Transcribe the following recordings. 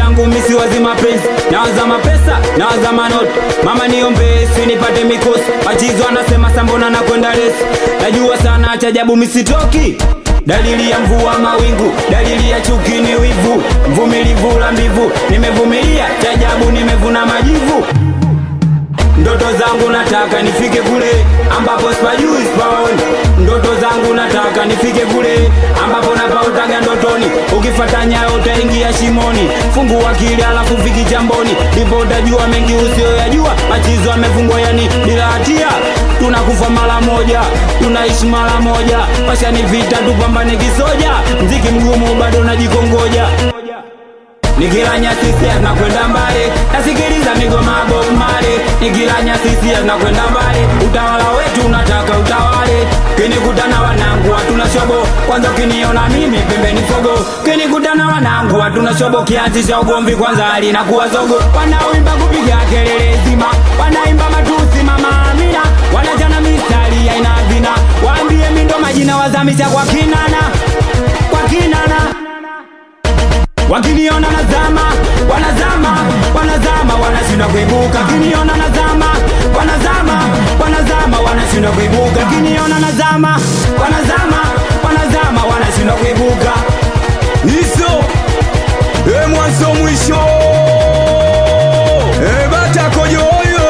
yangu misi wazi mapenzi nawaza mapesa nawaza manoti mama niombe si nipate mikosi machizo anasema sambona na kwenda lesi najua sana chajabu misitoki dalili ya mvua mawingu dalili ya chuki ni wivu mvumilivu la mbivu nimevumilia chajabu nimevuna majivu ndoto zangu nataka nifike kule ambapo sipajui sipaoni ndoto zangu nataka nifike kule ambapo napautaga ndotoni ukifata nyayo utaingia shimoni fungu akili alafu viki jamboni ndipo utajua mengi usiyoyajua machizo amefungwa yani bila hatia tunakufa mara moja tunaishi mara moja pasha ni vita tupambane kisoja mziki mgumu bado najikongoja nikila nyasisi nakwenda mbali nasikiliza migoma Bob Marley nikila nyasisi nakwenda mbali utawala wetu unataka utawale kinikutana wanangu hatuna shobo kwanza ukiniona mimi pembeni fogo kinikutana wanangu hatuna shobo kianzisha ugomvi kwanza alinakuwa zogo wanaoimba kupiga kelele zima wanaimba matusi mama Amina wanajana mistari aina vina waambie mindo majina wazamisha kwa kinana kwa kinana wakiniona nazama wanazama wanazama wanashindwa kuibuka wakiniona nazama wanazama wanazama wanashindwa kuibuka wakiniona nazama wanazama wanazama wanashindwa kuibuka hizo e mwanzo mwisho e batakojoyo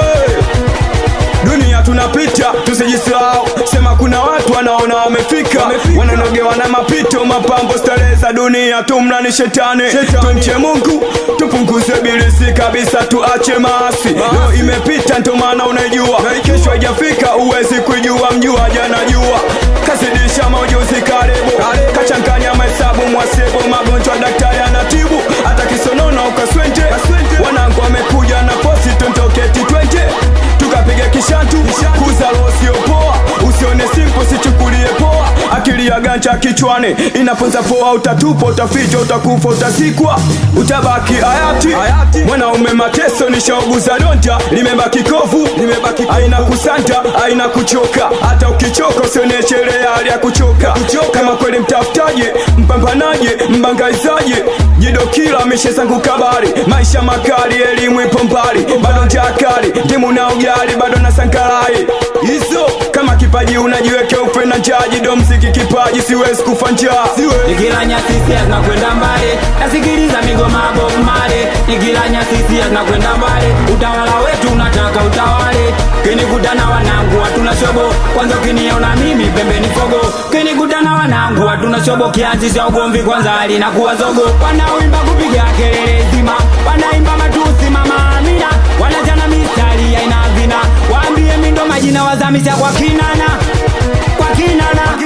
dunia tunapita tusijisahau sema kuna watu wanaona wamefika wananogewa na mapito mapambo starehe za dunia tumna ni shetani tumche mungu tupunguze bilisi kabisa tuache maasi leo imepita ndo maana unaijua kesho haijafika uwezi kuijua mjua jana jua kazidisha maujuzi karibu kachanganya mahesabu mwasibu magonjwa daktari anatibu hata kisonono ukaswente wanangu wamekuja na posi tontoketi twente tukapiga kishatu kuza losiopoa usione simpo sichukulie poa akili ya ganja kichwani inaponza poa utatupa utaficha utakufa utazikwa utabaki hayati mwanaume mateso nishauguza donta limebaki kovu aina kusanta aina kuchoka hata ukichoka usioneshelee hali ya kuchoka kama kweli mtafutaje mpambanaje mbangaizaje jidokila mishe zangu kabari maisha makali elimu ipo mbali bado njaa kali ndimu na ugali bado na sankarai hizo kama kipaji unajiweke ufe na njaa jido mziki kipaji siwezi kufa njaa nikila nyasisi nakwenda mbali nasikiliza migoma Bob Marley nikila nyasisi nakwenda mbali utawala wetu unataka utawale kinikutana wanangu hatuna shobo kwanza ukiniona mimi pembeni fogo kinikutana wanangu hatuna shobo kianzisha ugomvi kwanza alinakuwa zogo wanaoimba kupiga kelele zima wanaimba matusi mama Amina wanajana mistari aina vina waambie mindo majina wazamisha kwa kinana kwa kinana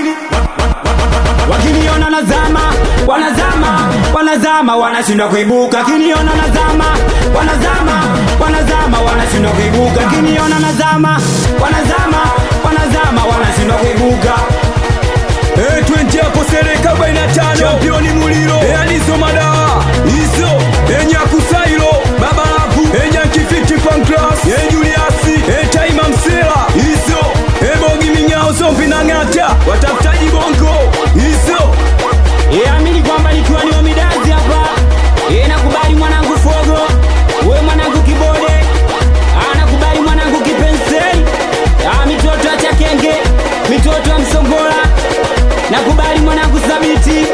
wakiniona nazama wanazama wanazama wanashindwa kuibuka wakiniona nazama wanazama wanazama wanashindwa kuibuka wakiniona nazama wanazama wanazama wanashindwa kuibuka Eh, twende hapo sereka 45 championi muliro Eh, alizo madawa hizo Eh, nyakusailo baba laku Eh, nyankifiti pancras Eh, juliasi Eh, taima msela hizo Eh, bogi minyao zombi na ng'ata watafutaji bongo hizo E, amini kwamba nikiwa ni wamidazi hapa e, nakubali mwanangu fogo we mwanangu kibode Ah, nakubali mwanangu kipensei Ah, mitoto ya chakenge mitoto ya msongola nakubali mwanangu sabiti